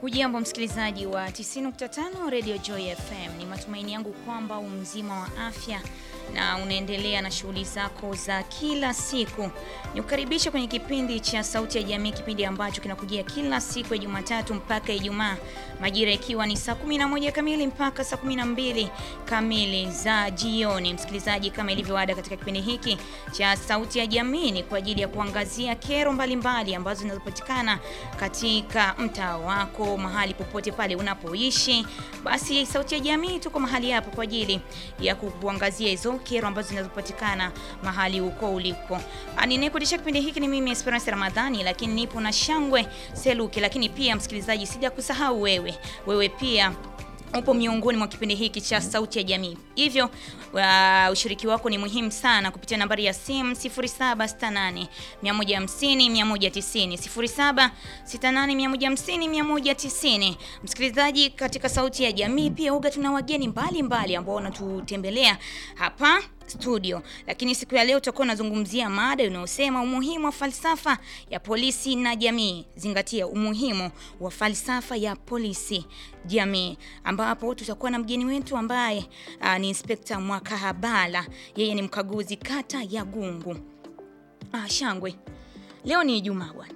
Hujambo msikilizaji wa 90.5 Radio Joy FM. Ni matumaini yangu kwamba umzima wa afya na unaendelea na shughuli zako za kila siku. Nikukaribisha kwenye kipindi cha Sauti ya Jamii, kipindi ambacho kinakujia kila siku ya Jumatatu mpaka Ijumaa, majira ikiwa ni saa 11 kamili mpaka saa 12 kamili za jioni. Msikilizaji, kama ilivyo ada katika kipindi hiki cha Sauti ya Jamii ni kwa ajili ya kuangazia kero mbalimbali mbali ambazo zinazopatikana katika mtaa wako, mahali popote pale unapoishi. Basi Sauti ya Jamii tuko mahali hapo kwa ajili ya kukuangazia hizo kero ambazo zinazopatikana mahali huko uliko. Ninayekuendesha kipindi hiki ni mimi Esperance Ramadhani, lakini nipo na Shangwe Seluki. Lakini pia msikilizaji, sija kusahau wewe, wewe pia upo miongoni mwa kipindi hiki cha Sauti ya Jamii, hivyo uh, ushiriki wako ni muhimu sana kupitia nambari ya simu 0768 150 190 0768 150 190. Msikilizaji, katika Sauti ya Jamii pia uga tuna wageni mbalimbali ambao wanatutembelea hapa studio, lakini siku ya leo tutakuwa nazungumzia mada inayosema umuhimu wa falsafa ya polisi na jamii. Zingatia umuhimu wa falsafa ya polisi jamii, ambapo tutakuwa na mgeni wetu ambaye uh, ni Inspekta Mwakahabala. Yeye ni mkaguzi kata ya Gungu. Ah, Shangwe, leo ni Ijumaa bwana.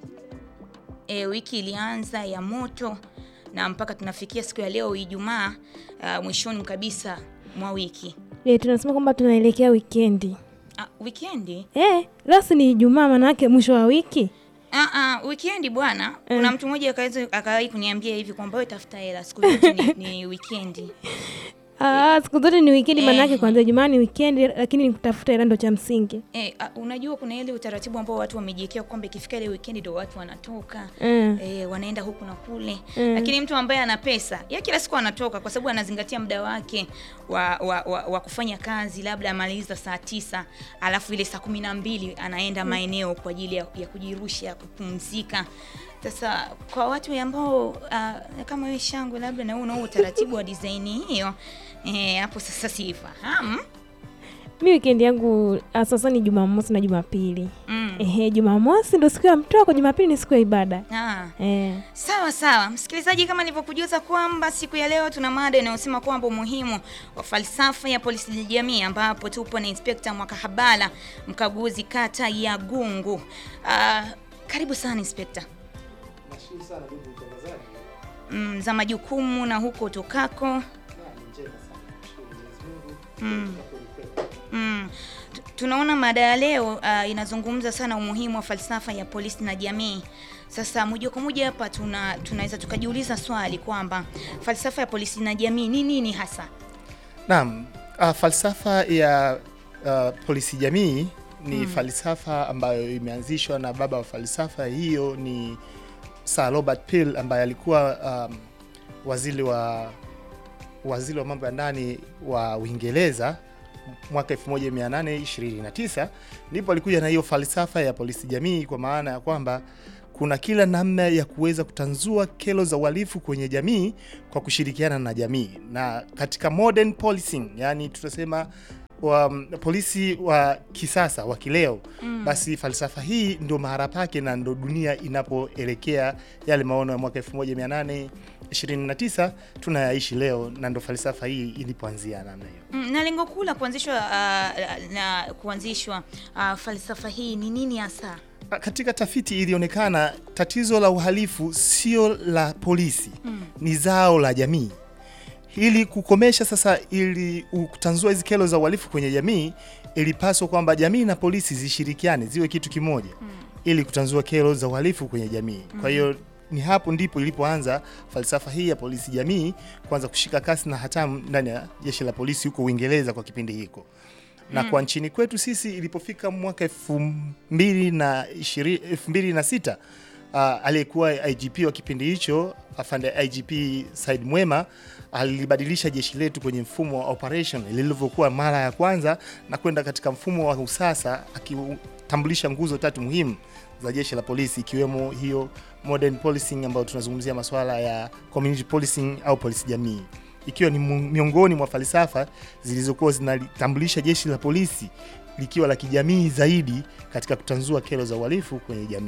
E, wiki ilianza ya moto na mpaka tunafikia siku ya leo Ijumaa, uh, mwishoni kabisa mwa wiki. E, tunasema kwamba tunaelekea wikendi. Ah, wikendi? Eh, leo si ni Ijumaa maana yake mwisho wa wiki. Ah, ah, wikendi bwana. Kuna mtu mmoja akaweza akawahi kuniambia hivi kwamba wewe tafuta hela siku zote ni, ni wikendi. Ah, siku zote ni wikendi maana yake Eh. kwanza Ijumaa ni wikendi lakini ni kutafuta hela ndo cha msingi. Eh, ah, unajua kuna ile utaratibu ambao watu wamejiwekea kwamba ikifika ile wikendi ndio watu wanatoka. Mm. Eh, wanaenda huku na kule Mm. lakini mtu ambaye ana pesa ya kila siku anatoka kwa sababu anazingatia muda wake wa, wa, wa, wa kufanya kazi, labda amaliza saa tisa alafu ile saa kumi na mbili anaenda maeneo kwa ajili ya, ya kujirusha kupumzika. Sasa kwa watu ambao uh, kama wewe Shangwe, labda na wewe unao utaratibu wa design hiyo eh, hapo sasa sifahamu. Mi wikendi yangu ah, sasa ni Jumamosi na Jumapili. Mm. Ehe, Jumamosi ndo siku ya mtoko, Jumapili ni siku ya ibada. Ah. Eh. Sawa sawa, msikilizaji, kama nilivyokujuza kwamba siku ya leo tuna mada inayosema kwamba umuhimu wa falsafa ya polisi jamii, ambapo tupo na Inspekta Mwakahabala, mkaguzi kata ya Gungu. Ah, karibu sana Inspekta. Nashukuru sana ndugu mtangazaji. Mm, za majukumu na huko utokako. Na ni njema sana. Nashukuru Mwenyezi Mungu. Mm. Kwa kweli kweli. Mm. Tu- Tunaona mada ya leo ah, inazungumza sana umuhimu wa falsafa ya polisi na jamii. Sasa moja kwa moja hapa tuna tunaweza tukajiuliza swali kwamba falsafa ya polisi na jamii ni nini hasa? Naam, uh, falsafa ya uh, polisi jamii ni falsafa ambayo imeanzishwa na baba wa falsafa hiyo ni Sir Robert Peel ambaye alikuwa um, waziri wa waziri wa mambo ya ndani wa Uingereza mwaka 1829 ndipo alikuja na hiyo falsafa ya polisi jamii, kwa maana ya kwamba kuna kila namna ya kuweza kutanzua kero za uhalifu kwenye jamii kwa kushirikiana na jamii, na katika modern policing, yani tutasema wa polisi wa kisasa wa kileo mm. Basi falsafa hii ndio mahara pake na ndo dunia inapoelekea yale maono ya mwaka 1829 tunayaishi leo, na ndo falsafa hii ilipoanzia namna hiyo. Mm, na lengo kuu la kuanzishwa ah, na kuanzishwa ah, falsafa hii ni nini hasa? Katika tafiti ilionekana tatizo la uhalifu sio la polisi Mm. ni zao la jamii. Ili kukomesha sasa, ili kutanzua hizi kero za uhalifu kwenye jamii, ilipaswa kwamba jamii na polisi zishirikiane, ziwe kitu kimoja ili kutanzua kero za uhalifu kwenye jamii. Kwa hiyo ni hapo ndipo ilipoanza falsafa hii ya polisi jamii kuanza kushika kasi na hatamu ndani ya jeshi la polisi huko Uingereza kwa kipindi hiko na kwa nchini kwetu sisi ilipofika mwaka elfu mbili na ishiri- elfu mbili na sita uh, aliyekuwa IGP wa kipindi hicho afande IGP Said Mwema alibadilisha jeshi letu kwenye mfumo wa operation lilivyokuwa mara ya kwanza na kwenda katika mfumo wa usasa akitambulisha nguzo tatu muhimu za jeshi la polisi ikiwemo hiyo modern policing ambayo tunazungumzia masuala ya community policing au polisi jamii ikiwa ni mu- miongoni mwa falsafa zilizokuwa zinalitambulisha jeshi la polisi likiwa la kijamii zaidi katika kutanzua kero za uhalifu kwenye jamii.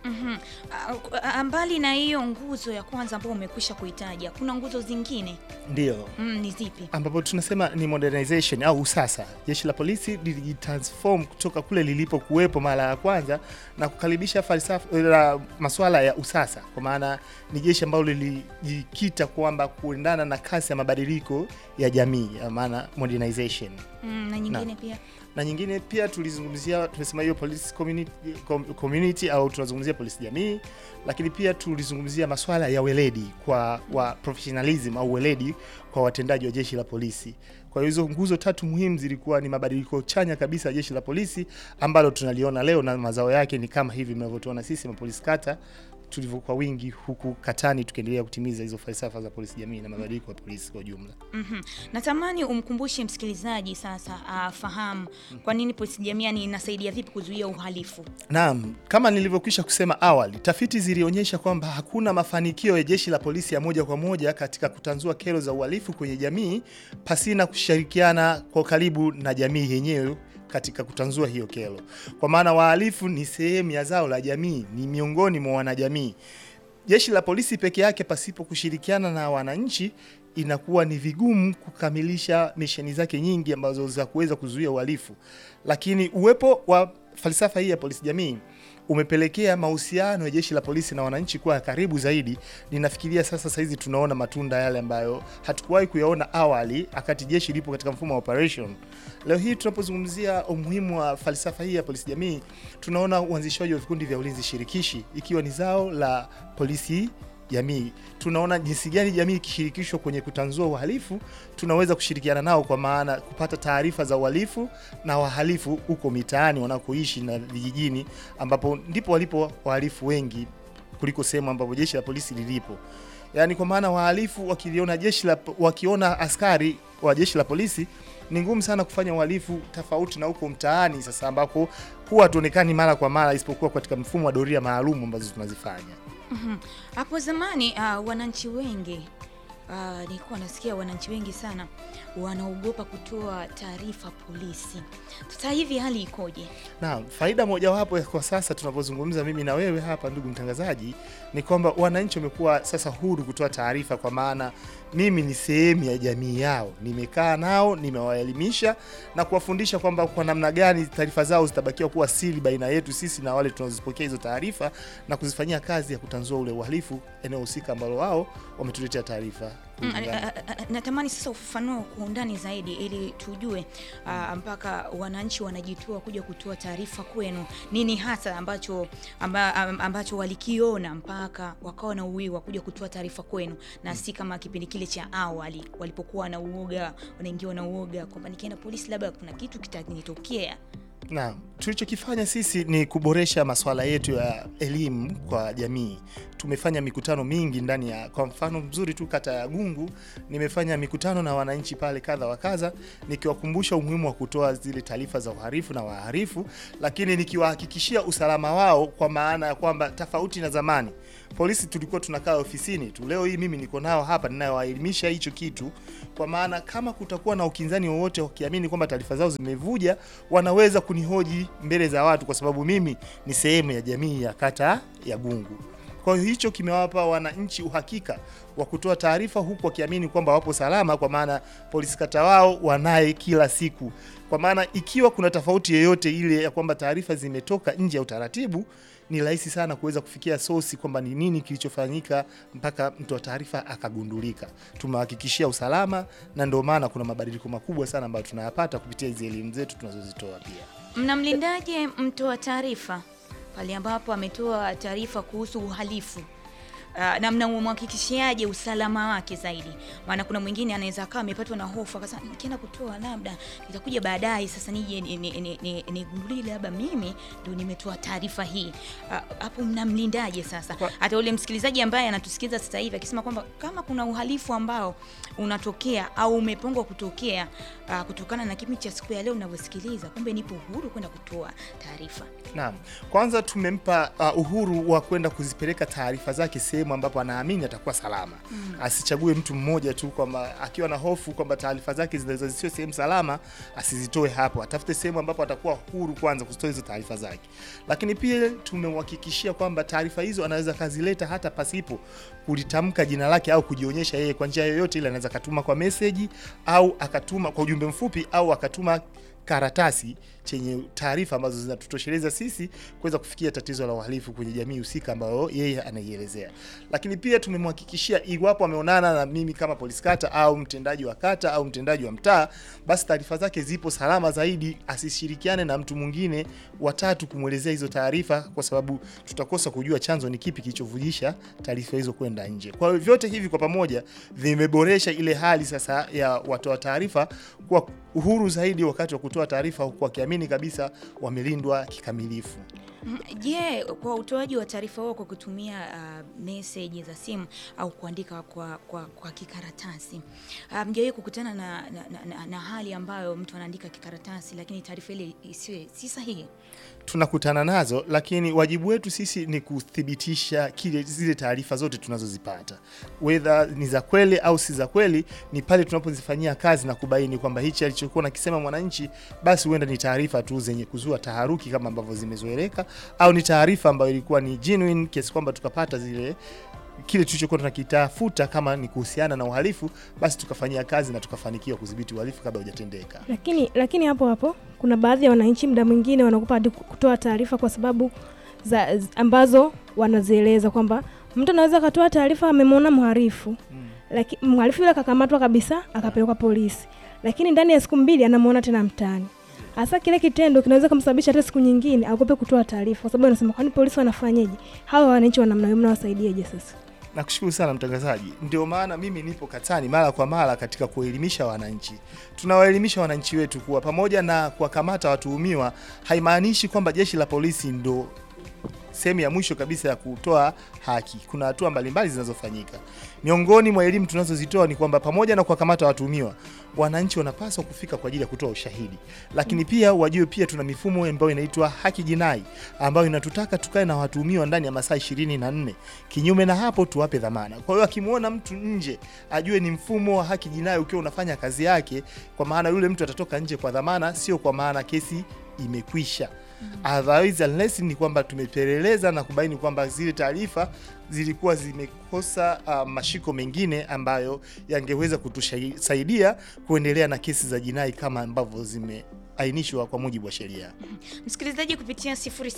Mhm. Ah, ah, mbali na hiyo nguzo ya kwanza ambayo umekwisha kuitaja, kuna nguzo zingine Ndio mm, ni zipi? ambapo tunasema ni modernization au usasa. Jeshi la polisi lilijitransform kutoka kule lilipokuwepo mara ya kwanza na kukaribisha falsafa la masuala ya usasa, kwa maana ni jeshi ambalo lilijikita kwamba kuendana na kasi ya mabadiliko ya jamii, ya maana modernization. Mm, na nyingine pia na nyingine pia tulizungumzia, tumesema hiyo police community, com, community au tunazungumzia polisi jamii, lakini pia tulizungumzia masuala ya weledi kwa wa professionalism au weledi kwa watendaji wa jeshi la polisi. Kwa hiyo hizo nguzo tatu muhimu zilikuwa ni mabadiliko chanya kabisa ya jeshi la polisi ambalo tunaliona leo, na mazao yake ni kama hivi mnavyotuona sisi mapolisi kata tulivyokuwa wingi huku katani, tukiendelea kutimiza hizo falsafa za polisi jamii na mabadiliko ya polisi kwa ujumla. Mhm. Natamani umkumbushe msikilizaji sasa afahamu kwa nini polisi jamii inasaidia vipi kuzuia uhalifu. Naam, kama nilivyokwisha kusema awali, tafiti zilionyesha kwamba hakuna mafanikio ya jeshi la polisi ya moja kwa moja katika kutanzua kero za uhalifu kwenye jamii pasina kushirikiana kwa karibu na jamii yenyewe katika kutanzua hiyo kero, kwa maana wahalifu ni sehemu ya zao la jamii, ni miongoni mwa wanajamii. Jeshi la polisi peke yake pasipo kushirikiana na wananchi inakuwa ni vigumu kukamilisha misheni zake nyingi ambazo za kuweza kuzuia uhalifu, lakini uwepo wa falsafa hii ya polisi jamii umepelekea mahusiano ya jeshi la polisi na wananchi kuwa ya karibu zaidi. Ninafikiria sasa saizi tunaona matunda yale ambayo hatukuwahi kuyaona awali wakati jeshi lipo katika mfumo wa operation. Leo hii tunapozungumzia umuhimu wa falsafa hii ya polisi jamii, tunaona uanzishaji wa vikundi vya ulinzi shirikishi ikiwa ni zao la polisi jamii. Tunaona jinsi gani jamii ikishirikishwa kwenye kutanzua uhalifu, tunaweza kushirikiana nao, kwa maana kupata taarifa za uhalifu na wahalifu huko mitaani wanakoishi na vijijini, ambapo ndipo walipo wahalifu wengi kuliko sehemu ambapo jeshi la polisi lilipo. Yaani kwa maana wahalifu wakiliona jeshi la wakiona askari wa jeshi la polisi ni ngumu sana kufanya uhalifu tofauti na huko mtaani sasa, ambako huwa hatuonekani mara kwa mara, isipokuwa katika mfumo wa doria maalum ambazo tunazifanya. Mhm. Hapo zamani uh, wananchi wengi uh, nilikuwa nasikia wananchi wengi sana wanaogopa kutoa taarifa polisi. Sasa hivi hali ikoje? Na faida mojawapo ya kwa sasa tunapozungumza mimi na wewe hapa, ndugu mtangazaji, ni kwamba wananchi wamekuwa sasa huru kutoa taarifa, kwa maana mimi ni sehemu ya jamii yao, nimekaa nao, nimewaelimisha na kuwafundisha kwamba kwa namna gani taarifa zao zitabakiwa kuwa siri baina yetu sisi na wale tunazipokea hizo taarifa na kuzifanyia kazi ya kutanzua ule uhalifu eneo husika ambalo wao wametuletea taarifa. Mm, kulingana. a- a- a- Natamani sasa ufafanue kwa undani zaidi ili tujue ah, mpaka wananchi wanajitoa kuja kutoa taarifa kwenu, nini hasa ambacho amba, am- ambacho walikiona mpaka wakawa na uwiwa kuja kutoa taarifa kwenu, na si kama kipindi kile cha awali walipokuwa na uoga, wanaingiwa na uoga kwamba nikienda polisi labda kuna kitu kitanitokea. Na tulichokifanya sisi ni kuboresha masuala yetu ya elimu kwa jamii. Tumefanya mikutano mingi ndani ya, kwa mfano mzuri tu, kata ya Gungu, nimefanya mikutano na wananchi pale kadha wa kadha, nikiwakumbusha umuhimu wa kutoa zile taarifa za uhalifu na wahalifu, lakini nikiwahakikishia usalama wao, kwa maana ya kwamba tofauti na zamani polisi tulikuwa tunakaa ofisini tu. Leo hii mimi niko nao hapa ninayowaelimisha hicho kitu, kwa maana kama kutakuwa na ukinzani wowote wakiamini kwamba taarifa zao zimevuja, wanaweza kunihoji mbele za watu, kwa sababu mimi ni sehemu ya jamii ya kata ya Gungu. Kwa hiyo hicho kimewapa wananchi uhakika wa kutoa taarifa huku wakiamini kwamba wapo salama, kwa maana polisi kata wao wanaye kila siku. Kwa maana ikiwa kuna tofauti yoyote ile ya kwamba taarifa zimetoka nje ya utaratibu, ni rahisi sana kuweza kufikia sosi kwamba ni nini kilichofanyika mpaka mtoa taarifa akagundulika. Tumehakikishia usalama, na ndio maana kuna mabadiliko makubwa sana ambayo tunayapata kupitia hizi elimu zetu tunazozitoa pia. Mnamlindaje mtoa taarifa pale ambapo ametoa taarifa kuhusu uhalifu? Uh, na mnamhakikishiaje usalama wake zaidi? Maana kuna mwingine anaweza akawa amepatwa na hofu akasema, nikienda kutoa labda nitakuja baadaye, sasa nije nigundulie ni, ni, ni, ni labda mimi ndio nimetoa taarifa hii. Ah, Hapo mnamlindaje sasa? Kwa- Hata ule msikilizaji ambaye anatusikiza sasa hivi akisema kwamba kama kuna uhalifu ambao unatokea au umepangwa kutokea ah, kutokana na kipindi cha siku ya leo ninavyosikiliza, kumbe nipo huru kwenda kutoa taarifa. Naam, kwanza tumempa uh, uhuru wa kwenda kuzipeleka taarifa zake sehemu sehemu ambapo anaamini atakuwa salama. Asichague mtu mmoja tu kwamba akiwa na hofu kwamba taarifa zake zinaweza zisiwe sehemu salama, asizitoe hapo. Atafute sehemu ambapo atakuwa huru kwanza kuzitoa hizo taarifa zake. Lakini pia tumemhakikishia kwamba taarifa hizo anaweza kazileta hata pasipo kulitamka jina lake au kujionyesha yeye kwa njia yoyote ile. Anaweza akatuma kwa meseji au akatuma kwa ujumbe mfupi au akatuma karatasi chenye taarifa ambazo zinatutosheleza sisi kuweza kufikia tatizo la uhalifu kwenye jamii husika ambayo yeye anaielezea. Lakini pia tumemhakikishia iwapo ameonana na mimi kama polisi kata au mtendaji wa kata au mtendaji wa mtaa, basi taarifa zake zipo salama zaidi, asishirikiane na mtu mwingine watatu kumwelezea hizo taarifa, kwa sababu tutakosa kujua chanzo ni kipi kilichovujisha taarifa hizo kwenda nje. Kwa hiyo vyote hivi kwa pamoja vimeboresha ile hali sasa ya watoa taarifa kuwa uhuru zaidi wakati wa kutoa taarifa, huku wakiamini kabisa wamelindwa kikamilifu. Mm, Je, kwa utoaji wa taarifa huo kwa kutumia uh, meseji za simu au kuandika kwa, kwa, kwa kikaratasi uh, mjawahi kukutana na, na, na, na, na hali ambayo mtu anaandika kikaratasi lakini taarifa ile isiwe si sahihi? tunakutana nazo, lakini wajibu wetu sisi ni kuthibitisha kile zile taarifa zote tunazozipata, whether ni za kweli au si za kweli. Ni pale tunapozifanyia kazi na kubaini kwamba hichi alichokuwa nakisema mwananchi, basi huenda ni taarifa tu zenye kuzua taharuki kama ambavyo zimezoeleka, au ni taarifa ambayo ilikuwa ni genuine kiasi kwamba tukapata zile kile tulichokuwa tunakitafuta kama ni kuhusiana na uhalifu, basi tukafanyia kazi na tukafanikiwa kudhibiti uhalifu kabla hujatendeka. Lakini lakini hapo hapo kuna baadhi ya wananchi muda mwingine wanakupa hadi kutoa taarifa kwa sababu za z- ambazo wanazieleza kwamba mtu anaweza akatoa taarifa amemwona mhalifu lakini mhalifu yule akakamatwa kabisa akapelekwa polisi, lakini ndani ya siku mbili anamwona tena mtaani. Hasa kile kitendo kinaweza kumsababisha hata siku nyingine agope kutoa taarifa, kwa sababu anasema kwani polisi wanafanyeje? Hawa wananchi wa namna hiyo mnawasaidieje sasa? Nakushukuru sana mtangazaji. Ndio maana mimi nipo katani mara kwa mara katika kuelimisha wananchi. Tunawaelimisha wananchi wetu kuwa pamoja na kuwakamata watuhumiwa haimaanishi kwamba jeshi la polisi ndo sehemu ya mwisho kabisa ya kutoa haki. Kuna hatua mbalimbali zinazofanyika. Miongoni mwa elimu tunazozitoa ni kwamba pamoja na kuwakamata watuhumiwa, wananchi wanapaswa kufika kwa ajili ya kutoa ushahidi, lakini pia wajue pia tuna mifumo ambayo inaitwa haki jinai ambayo inatutaka tukae na watuhumiwa ndani ya masaa ishirini na nne. Kinyume na hapo tuwape dhamana. Kwa hiyo akimwona mtu nje ajue ni mfumo wa haki jinai ukiwa unafanya kazi yake, kwa maana yule mtu atatoka nje kwa dhamana, sio kwa maana kesi imekwisha. Otherwise, unless ni kwamba tumepeleleza na kubaini kwamba zile taarifa zilikuwa zimekosa uh, mashiko mengine ambayo yangeweza kutusaidia kuendelea na kesi za jinai kama ambavyo zimeainishwa kwa mujibu wa sheria. Msikilizaji, kupitia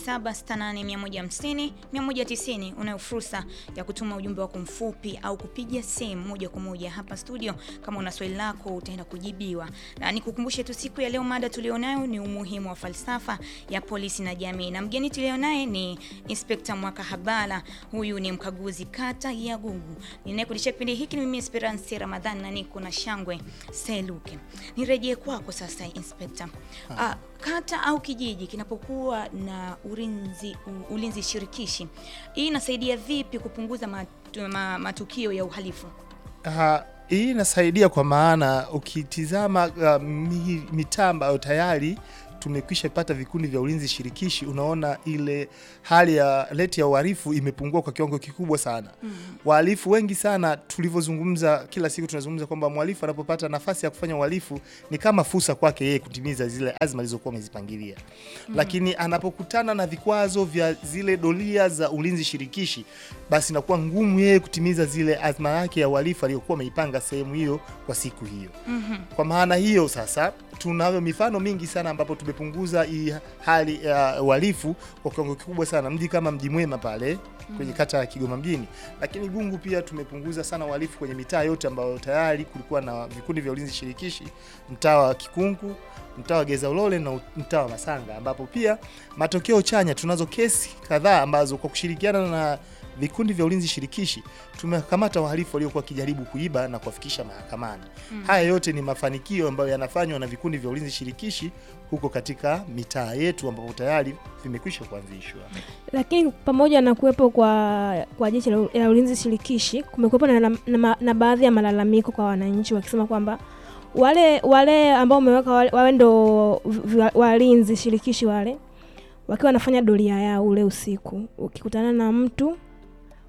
0768150190 unayo fursa ya kutuma ujumbe wako mfupi au kupiga simu moja kwa moja hapa studio. Kama una swali lako utaenda kujibiwa, na nikukumbushe tu siku ya leo mada tulionayo ni umuhimu wa falsafa ya polisi na jamii, na mgeni tulionaye ni Inspekta Mwaka Habala. Huyu ni mkaguzi kata ya Gugu. Ninayekulisha kipindi hiki ni mimi Esperance Ramadhani na niko na Shangwe Seluke. Nirejee kwako sasa Inspekta. Ah, kata au kijiji kinapokuwa na ulinzi, u- ulinzi shirikishi, hii inasaidia vipi kupunguza matu, ma, matukio ya uhalifu? Uh, hii inasaidia kwa maana ukitizama uh, mi- mitaa ambayo tayari tumekwisha pata vikundi vya ulinzi shirikishi, unaona ile hali ya reti ya uhalifu imepungua kwa kiwango kikubwa sana. Wahalifu wengi sana, tulivyozungumza kila siku tunazungumza kwamba mhalifu anapopata nafasi ya kufanya uhalifu ni kama fursa kwake yeye kutimiza zile azma alizokuwa amezipangilia, lakini anapokutana na vikwazo vya zile doria za ulinzi shirikishi, basi inakuwa ngumu yeye kutimiza zile azma yake ya uhalifu aliyokuwa ameipanga sehemu hiyo kwa siku hiyo. Kwa maana hiyo sasa tunayo mifano mingi sana ambapo tumepunguza hii hali ya uhalifu kwa kiwango kikubwa sana. Mji kama Mji Mwema pale kwenye kata ya Kigoma mjini, lakini Gungu pia tumepunguza sana uhalifu kwenye mitaa yote ambayo tayari kulikuwa na vikundi vya ulinzi shirikishi, mtaa wa Kikungu, mtaa wa Geza Ulole na mtaa wa Masanga, ambapo pia matokeo chanya, tunazo kesi kadhaa ambazo kwa kushirikiana na vikundi vya ulinzi shirikishi tumekamata wahalifu waliokuwa wakijaribu kuiba na kuwafikisha mahakamani. Haya yote ni mafanikio ambayo yanafanywa na vikundi vya ulinzi shirikishi huko katika mitaa yetu ambapo tayari vimekwisha kuanzishwa. Lakini pamoja na kuwepo kwa kwa jeshi la la ulinzi shirikishi, kumekuwepo na, na, na, na baadhi ya malalamiko kwa wananchi wakisema kwamba wale wale ambao umeweka wale, wawe ndo vi- vi- walinzi shirikishi wale wakiwa wanafanya doria yao ule usiku, ukikutana na mtu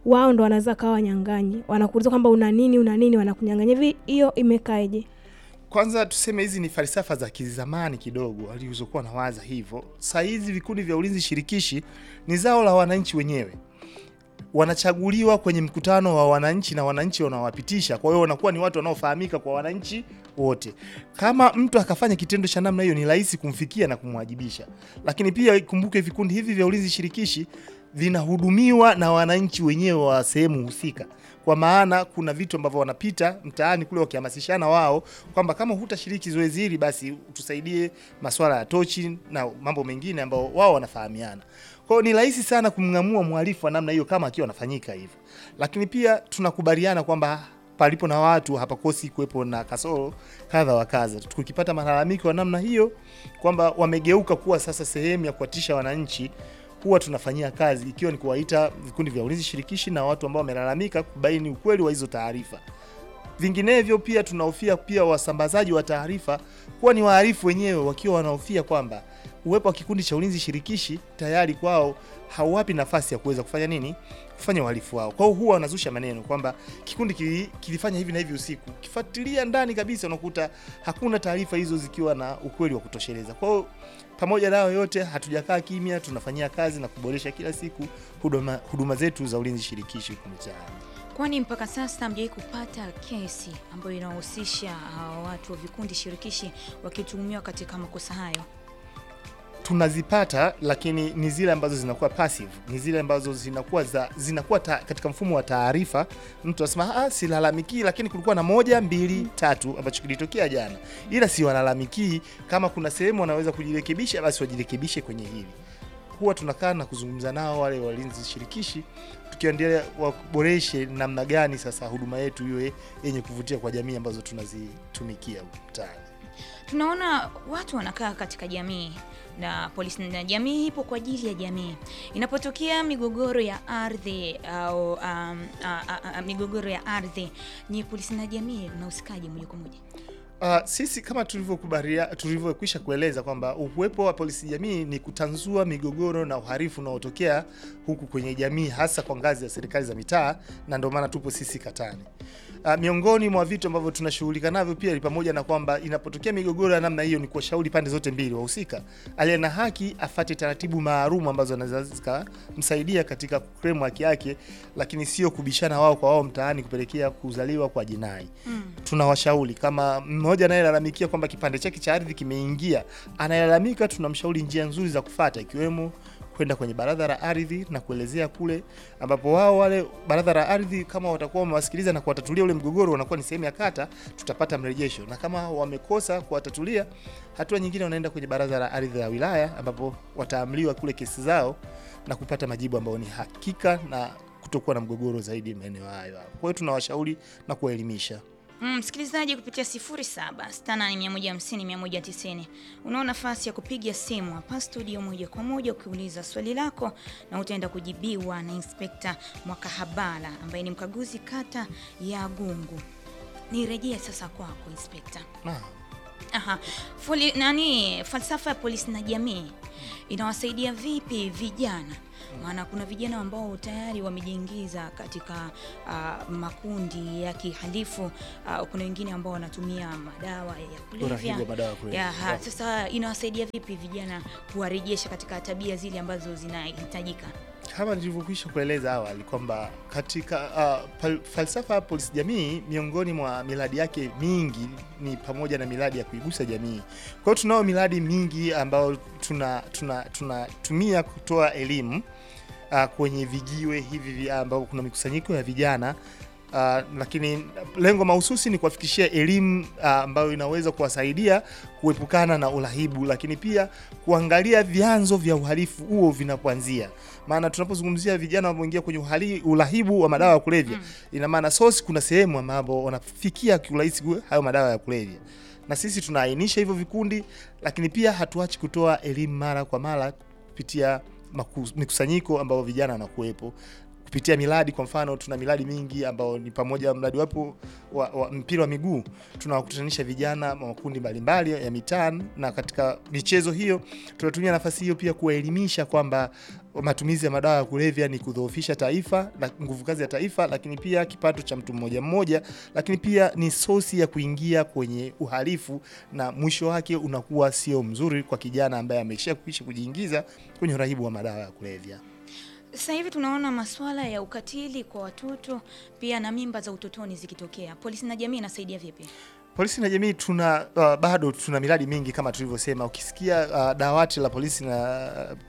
wao ndo wanaweza kawa wanyang'anyi, wanakuuliza kwamba una nini, una nini, wanakunyang'anya. Hivi hiyo imekaeje? Kwanza tuseme hizi ni falsafa za kizamani kidogo walizokuwa na waza hivyo. Saa hizi vikundi vya ulinzi shirikishi ni zao la wananchi wenyewe, wanachaguliwa kwenye mkutano wa wananchi na wananchi wanawapitisha. Kwa hiyo wanakuwa ni watu wanaofahamika kwa wananchi wote. Kama mtu akafanya kitendo cha namna hiyo, ni rahisi kumfikia na kumwajibisha. Lakini pia ikumbuke, vikundi hivi vya ulinzi shirikishi vinahudumiwa na wananchi wenyewe wa sehemu husika kwa maana kuna vitu ambavyo wanapita mtaani kule wakihamasishana wao kwamba kama hutashiriki zoezi hili basi tusaidie masuala ya tochi na mambo mengine ambao wao wanafahamiana. Kwa hiyo ni rahisi sana kumng'amua mhalifu wa namna hiyo kama akiwa anafanyika hivyo, lakini pia tunakubaliana kwamba palipo na watu hapakosi kuwepo na kasoro kadha wa kadha. Tukipata malalamiko ya namna hiyo kwamba wamegeuka kuwa sasa sehemu ya kuwatisha wananchi huwa tunafanyia kazi ikiwa ni kuwaita vikundi vya ulinzi shirikishi na watu ambao wamelalamika kubaini ukweli wa hizo taarifa. Vinginevyo pia tunahofia pia wasambazaji wa taarifa kuwa ni wahalifu wenyewe, wakiwa wanahofia kwamba uwepo wa kikundi cha ulinzi shirikishi tayari kwao hauwapi nafasi ya kuweza kufanya nini, kufanya uhalifu wao. Kwa hiyo huwa wanazusha maneno kwamba kikundi kili, kilifanya hivi na hivi usiku. Kifuatilia ndani kabisa, unakuta hakuna taarifa hizo zikiwa na ukweli wa kutosheleza. Kwa hiyo pamoja nayo yote, hatujakaa kimya, tunafanyia kazi na kuboresha kila siku huduma, huduma zetu za ulinzi shirikishi huku mitaani. Kwani mpaka sasa hamjawahi kupata kesi ambayo inahusisha uh, watu wa vikundi shirikishi wakituhumiwa katika makosa hayo? tunazipata lakini ni zile ambazo zinakuwa passive, ni zile ambazo zinakuwa za, zinakuwa ta, katika mfumo wa taarifa. Mtu anasema ah, silalamikii, lakini kulikuwa na moja mbili tatu ambacho kilitokea jana, ila si walalamikii. Kama kuna sehemu wanaweza kujirekebisha, basi wajirekebishe kwenye hili. Huwa tunakaa na kuzungumza nao wale walinzi shirikishi, tukiendelea waboreshe namna gani sasa huduma yetu iwe yenye kuvutia kwa jamii ambazo tunazitumikia huku mtaani. Tunaona watu wanakaa katika jamii na polisi na jamii ipo kwa ajili ya jamii. Inapotokea migogoro ya ardhi au um, a, a, a, migogoro ya ardhi, ni polisi na jamii mnahusikaje moja kwa moja? Uh, sisi kama tulivyokubalia tulivyokwisha kueleza kwamba uwepo wa polisi jamii ni kutanzua migogoro na uhalifu unaotokea huku kwenye jamii hasa kwa ngazi ya serikali za mitaa, na ndio maana tupo sisi katani. Uh, miongoni mwa vitu ambavyo tunashughulika navyo pia ni pamoja na kwamba inapotokea migogoro ya namna hiyo, ni kuwashauri pande zote mbili wahusika, aliye na haki afate taratibu maalum ambazo anaweza zikamsaidia katika kukremu haki yake, lakini sio kubishana wao kwa wao mtaani kupelekea kuzaliwa kwa jinai. Mm. Tunawashauri kama mmoja anayelalamikia kwamba kipande chake cha ardhi kimeingia, anayelalamika, tunamshauri njia nzuri za kufata ikiwemo kwenda kwenye baraza la ardhi na kuelezea kule, ambapo wao wale baraza la ardhi kama watakuwa wamewasikiliza na kuwatatulia ule mgogoro, wanakuwa ni sehemu ya kata, tutapata mrejesho, na kama wamekosa kuwatatulia, hatua nyingine wanaenda kwenye baraza la ardhi la wilaya, ambapo wataamliwa kule kesi zao na kupata majibu ambayo ni hakika na kutokuwa na mgogoro zaidi maeneo hayo. Kwa hiyo tunawashauri na kuwaelimisha. Mm, msikilizaji kupitia 0768150190 unao nafasi ya kupiga simu hapa studio moja kwa moja ukiuliza swali lako na utaenda kujibiwa na Inspekta Mwakahabala ambaye ni mkaguzi kata ya Gungu. Nirejee sasa kwako Inspekta. Naam. Aha. Fuli, nani falsafa ya polisi na jamii inawasaidia vipi vijana? Maana kuna vijana ambao tayari wamejiingiza katika uh, makundi ya kihalifu uh, kuna wengine ambao wanatumia madawa ya kulevya. Uraibu wa madawa ya kulevya. Ya, ha, sasa inawasaidia vipi vijana kuwarejesha katika tabia zile ambazo zinahitajika? Kama nilivyokwisha kueleza awali kwamba katika uh, pal- falsafa ya polisi jamii, miongoni mwa miradi yake mingi ni pamoja na miradi ya kuigusa jamii. Kwa hiyo tunao miradi mingi ambayo tunatumia tuna, tuna tunatumia kutoa elimu uh, kwenye vijiwe hivi vi- ambapo kuna mikusanyiko ya vijana uh, lakini lengo mahususi ni kuwafikishia elimu uh, ambayo inaweza kuwasaidia kuepukana na urahibu, lakini pia kuangalia vyanzo vya uhalifu huo vinapoanzia. Maana tunapozungumzia vijana wanaoingia kwenye uhali- urahibu wa madawa ya kulevya, ina maana source, kuna sehemu ambapo wanafikia kiurahisi hayo madawa ya kulevya, na sisi tunaainisha hivyo vikundi, lakini pia hatuachi kutoa elimu mara kwa mara kupitia maku- mikusanyiko ambayo vijana wanakuwepo kupitia miradi. Kwa mfano, tuna miradi mingi ambao ni pamoja mradi wapo wa, wa mpira wa miguu, tunawakutanisha vijana wa makundi mbalimbali ya mitaa, na katika michezo hiyo tunatumia nafasi hiyo pia kuwaelimisha kwamba matumizi ya madawa ya kulevya ni kudhoofisha taifa na nguvu kazi ya taifa, lakini pia kipato cha mtu mmoja mmoja, lakini pia ni sosi ya kuingia kwenye uhalifu, na mwisho wake unakuwa sio mzuri kwa kijana ambaye amesha kuisha kujiingiza kwenye urahibu wa madawa ya kulevya. Sasa hivi tunaona masuala ya ukatili kwa watoto pia na mimba za utotoni zikitokea. Polisi na jamii inasaidia vipi? Polisi na jamii tuna uh, bado tuna miradi mingi kama tulivyosema. Ukisikia uh, dawati la polisi na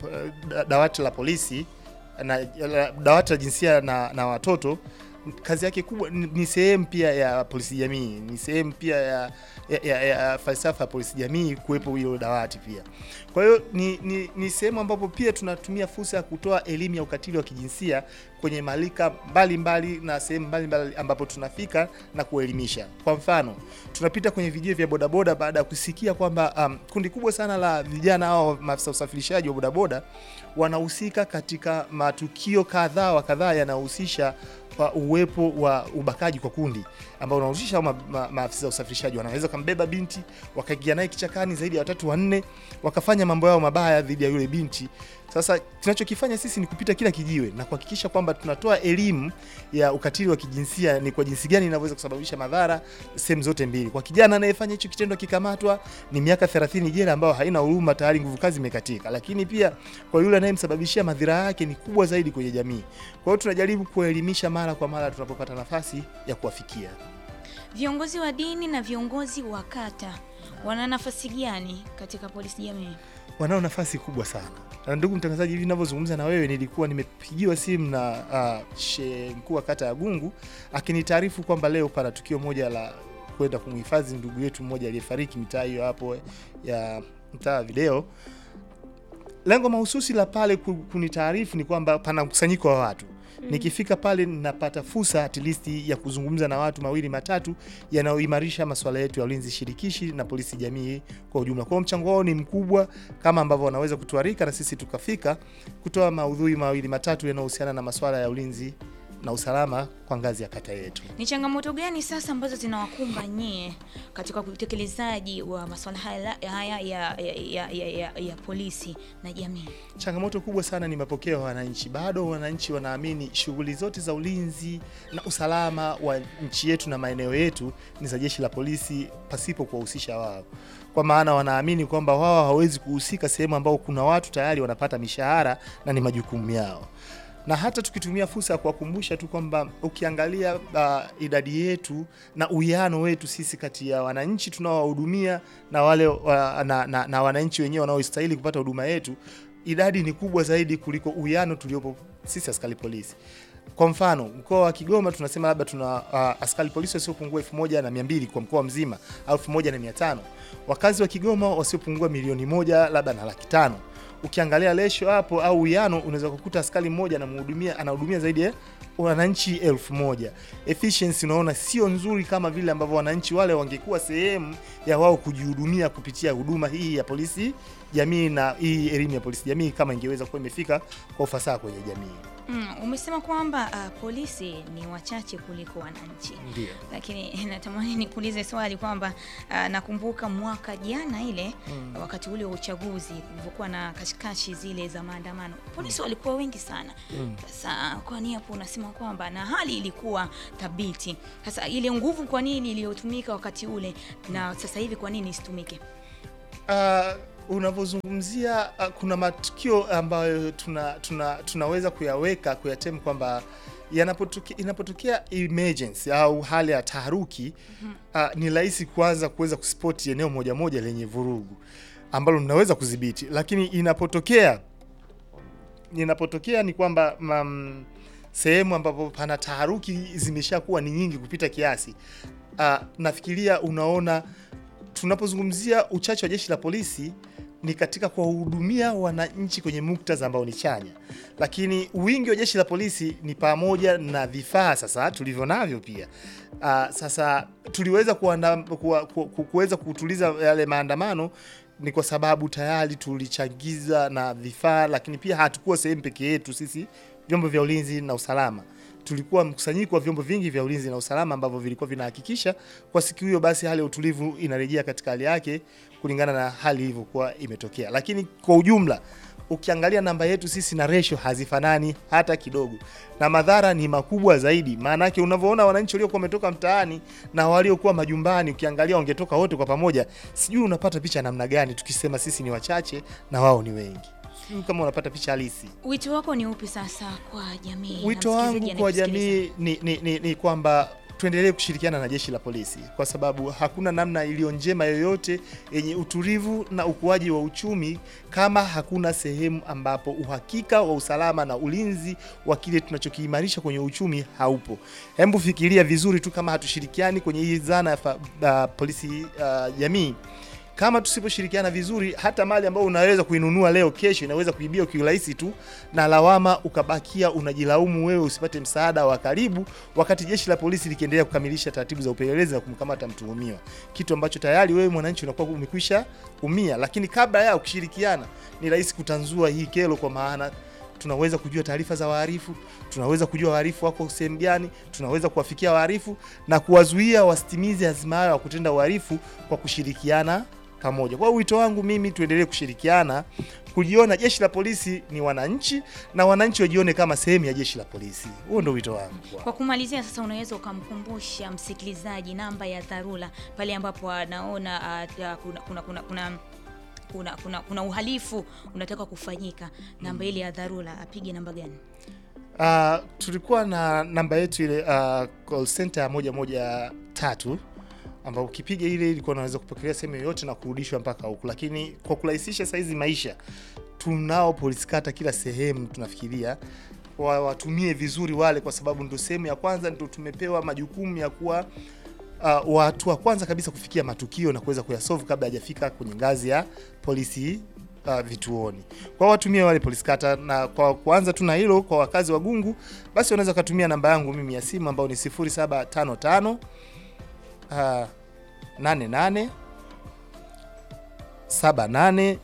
uh, dawati la polisi na la- dawati la jinsia na, na watoto kazi yake kubwa ni, ni sehemu pia ya polisi jamii, ni sehemu pia ya, ya, ya, ya falsafa ya polisi jamii kuwepo hilo dawati pia. Kwa hiyo ni, ni, ni sehemu ambapo pia tunatumia fursa ya kutoa elimu ya ukatili wa kijinsia kwenye malika mbalimbali na sehemu mbalimbali ambapo tunafika na kuelimisha. Kwa mfano, tunapita kwenye vijio vya bodaboda baada ya kusikia kwamba um, kundi kubwa sana la vijana au maafisa usafirishaji wa bodaboda wanahusika katika matukio kadhaa wa kadhaa yanayohusisha wa uwepo wa ubakaji kwa kundi ambao unahusisha hao ma, ma, maafisa usafirishaji wanaweza kambeba binti wakaingia naye kichakani zaidi ya watatu wanne, wakafanya mambo yao mabaya dhidi ya yule binti. Sasa tunachokifanya sisi ni kupita kila kijiwe na kuhakikisha kwamba tunatoa elimu ya ukatili wa kijinsia, ni kwa jinsi gani inavyoweza kusababisha madhara sehemu zote mbili. Kwa kijana anayefanya hicho kitendo akikamatwa, ni miaka 30 jela ambayo haina huruma, tayari nguvu kazi imekatika. Lakini pia kwa yule anayemsababishia madhara yake ni kubwa zaidi kwenye jamii. Kwa hiyo tunajaribu kuelimisha mara kwa mara tunapopata nafasi ya kuwafikia. Viongozi wa dini na viongozi wa kata wana nafasi gani katika polisi jamii? wanao nafasi kubwa sana. Na ndugu mtangazaji, hivi ninavyozungumza na wewe, nilikuwa nimepigiwa simu na uh, she mkuu wa kata ya Gungu akinitaarifu kwamba leo pana tukio moja la kwenda kumhifadhi ndugu yetu mmoja aliyefariki mitaa hiyo hapo ya mtaa wa video. Lengo mahususi la pale ku- kunitaarifu ni kwamba pana mkusanyiko wa watu Nikifika pale ninapata fursa at least ya kuzungumza na watu mawili matatu yanayoimarisha masuala yetu ya ulinzi shirikishi na polisi jamii kwa ujumla. Kwa hiyo mchango wao ni mkubwa, kama ambavyo wanaweza kutuarika na sisi tukafika kutoa maudhui mawili matatu yanayohusiana na masuala ya ulinzi na usalama kwa ngazi ya kata yetu. Ni changamoto gani sasa ambazo zinawakumba nyie katika utekelezaji wa masuala haya haya ya, ya, ya, ya, ya, ya polisi na jamii? Changamoto kubwa sana ni mapokeo ya wananchi. Bado wananchi wanaamini shughuli zote za ulinzi na usalama wa nchi yetu na maeneo yetu ni za jeshi la polisi pasipo kuwahusisha wao, kwa maana wanaamini kwamba wao hawawezi kuhusika sehemu ambao kuna watu tayari wanapata mishahara na ni majukumu yao na hata tukitumia fursa ya kuwakumbusha tu kwamba ukiangalia uh, idadi yetu na uwiano wetu sisi kati ya wananchi tunaowahudumia na wale uh, na, na, na wananchi wenyewe wanaostahili kupata huduma yetu, idadi ni kubwa zaidi kuliko uwiano tuliopo sisi askari polisi. Kwa mfano mkoa wa Kigoma tunasema labda tuna uh, askari polisi wasiopungua elfu moja na mia mbili kwa mkoa mzima au elfu moja na mia tano wakazi wa Kigoma wasiopungua milioni moja labda na laki tano ukiangalia lesho hapo au uwiano unaweza kukuta askari mmoja anamhudumia anahudumia zaidi ya wananchi elfu moja. Efficiency unaona sio nzuri kama vile ambavyo wananchi wale wangekuwa sehemu ya wao kujihudumia kupitia huduma hii ya polisi jamii na hii elimu ya polisi jamii kama ingeweza kuwa imefika kwa ufasaha kwenye jamii. Mm, umesema kwamba uh, polisi ni wachache kuliko wananchi, Ndio. lakini natamani nikuulize swali kwamba uh, nakumbuka mwaka jana ile Mm. wakati ule wa uchaguzi kulivyokuwa na kashikashi zile za maandamano, polisi walikuwa wengi sana. Mm. Sasa kwa nini hapo unasema kwamba na hali ilikuwa thabiti? Sasa ile nguvu kwa nini iliyotumika wakati ule na sasa hivi kwa nini isitumike? Uh, unavyozungumzia uh, kuna matukio ambayo tuna, tuna, tunaweza kuyaweka kuyatem kwamba yanapotokea inapotokea emergency au hali ya taharuki uh, ni rahisi kwanza kuweza kuspoti eneo moja moja lenye vurugu ambalo mnaweza kudhibiti, lakini inapotokea inapotokea ni kwamba mm, sehemu ambapo pana taharuki zimeshakuwa ni nyingi kupita kiasi. Uh, nafikiria unaona tunapozungumzia uchache wa jeshi la polisi ni katika kuwahudumia wananchi kwenye muktadha ambao ni chanya, lakini wingi wa jeshi la polisi ni pamoja na vifaa sasa tulivyo navyo pia. Uh, sasa tuliweza kuanda- kuwa- ku- ku- kuweza kutuliza yale maandamano ni kwa sababu tayari tulichangiza na vifaa, lakini pia hatukuwa sehemu peke yetu sisi vyombo vya ulinzi na usalama tulikuwa mkusanyiko wa vyombo vingi vya ulinzi na usalama ambavyo vilikuwa vinahakikisha kwa siku hiyo basi hali ya utulivu inarejea katika hali yake kulingana na hali ilivyokuwa imetokea. Lakini kwa ujumla ukiangalia namba yetu sisi na ratio hazifanani hata kidogo, na madhara ni makubwa zaidi. Maana yake unavyoona wananchi waliokuwa wametoka mtaani na waliokuwa majumbani, ukiangalia wangetoka wote kwa pamoja, sijui unapata picha namna gani tukisema sisi ni wachache na wao ni wengi, sijui kama unapata picha halisi. Wito wako ni upi sasa kwa jamii? na Wito msikilizaji wangu kwa anayekusikiliza? jamii ni, ni, ni, ni kwamba tuendelee kushirikiana na jeshi la polisi kwa sababu hakuna namna iliyo njema yoyote yenye utulivu na ukuaji wa uchumi kama hakuna sehemu ambapo uhakika wa usalama na ulinzi wa kile tunachokiimarisha kwenye uchumi haupo. Hebu fikiria vizuri tu kama hatushirikiani kwenye hii zana ya fa- uh, polisi uh, jamii kama tusiposhirikiana vizuri, hata mali ambayo unaweza kuinunua leo, kesho inaweza kuibia kiurahisi tu, na lawama ukabakia unajilaumu wewe usipate msaada wa karibu, wakati jeshi la polisi likiendelea kukamilisha taratibu za upelelezi na kumkamata mtuhumiwa, kitu ambacho tayari wewe mwananchi unakuwa umekwisha umia. Lakini kabla ya ukishirikiana, ni rahisi kutanzua hii kero, kwa maana tunaweza kujua taarifa za wahalifu, tunaweza kujua wahalifu wako sehemu gani, tunaweza kuwafikia wahalifu na kuwazuia wasitimize azima yao ya kutenda uhalifu kwa kushirikiana pamoja. Kwa hiyo wito wangu mimi, tuendelee kushirikiana, kujiona jeshi la polisi ni wananchi na wananchi wajione kama sehemu ya jeshi la polisi. Huo ndio wito wangu. Kwa kumalizia sasa, unaweza ukamkumbusha msikilizaji namba ya dharura pale ambapo anaona uh, kuna, kuna, kuna, kuna kuna, kuna, kuna uhalifu unataka kufanyika, namba ile ya dharura apige namba gani? Uh, tulikuwa na namba yetu ile uh, call center ya moja moja tatu ambao ukipiga ile ilikuwa unaweza kupokelea sehemu yoyote na kurudishwa mpaka huku, lakini kwa kurahisisha saizi maisha tunao polisi kata kila sehemu. Tunafikiria wa- watumie vizuri wale, kwa sababu ndio sehemu ya kwanza, ndio tumepewa majukumu ya kuwa uh, watu wa kwanza kabisa kufikia matukio na kuweza kuyasolve kabla hajafika kwenye ngazi ya polisi uh, vituoni. Kwa watumie wale polisi kata, na kwa kuanza tu na hilo, kwa wakazi wa Gungu, basi wanaweza kutumia namba yangu mimi ya simu ambayo ni 0755 uh, 88 78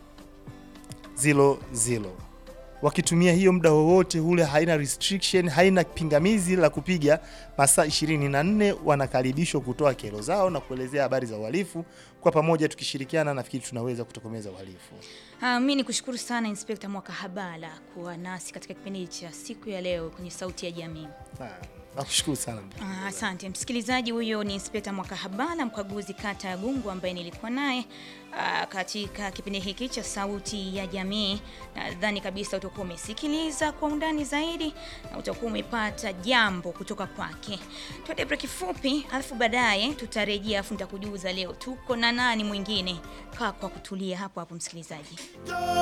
00 wakitumia hiyo muda wowote ule, haina restriction, haina pingamizi la kupiga masaa 24, wanakaribishwa kutoa kero zao na kuelezea habari za uhalifu. Kwa pamoja tukishirikiana, nafikiri tunaweza kutokomeza uhalifu. Uh, mi ni kushukuru sana Inspekta Mwakahabala kuwa nasi katika kipindi cha siku ya leo kwenye Sauti ya Jamii. Ah, Nakushukuru sana. Ah, Asante msikilizaji, huyo ni Inspekta Mwakahabala, mkaguzi kata ya Gungu, ambaye nilikuwa naye ah, katika kipindi hiki cha Sauti ya Jamii. Nadhani kabisa utakuwa umesikiliza kwa undani zaidi na utakuwa umepata jambo kutoka kwake. Tuende break fupi, alafu baadaye tutarejea, alafu nitakujuza leo tuko na nani mwingine. Kaa kwa kutulia hapo hapo, msikilizaji.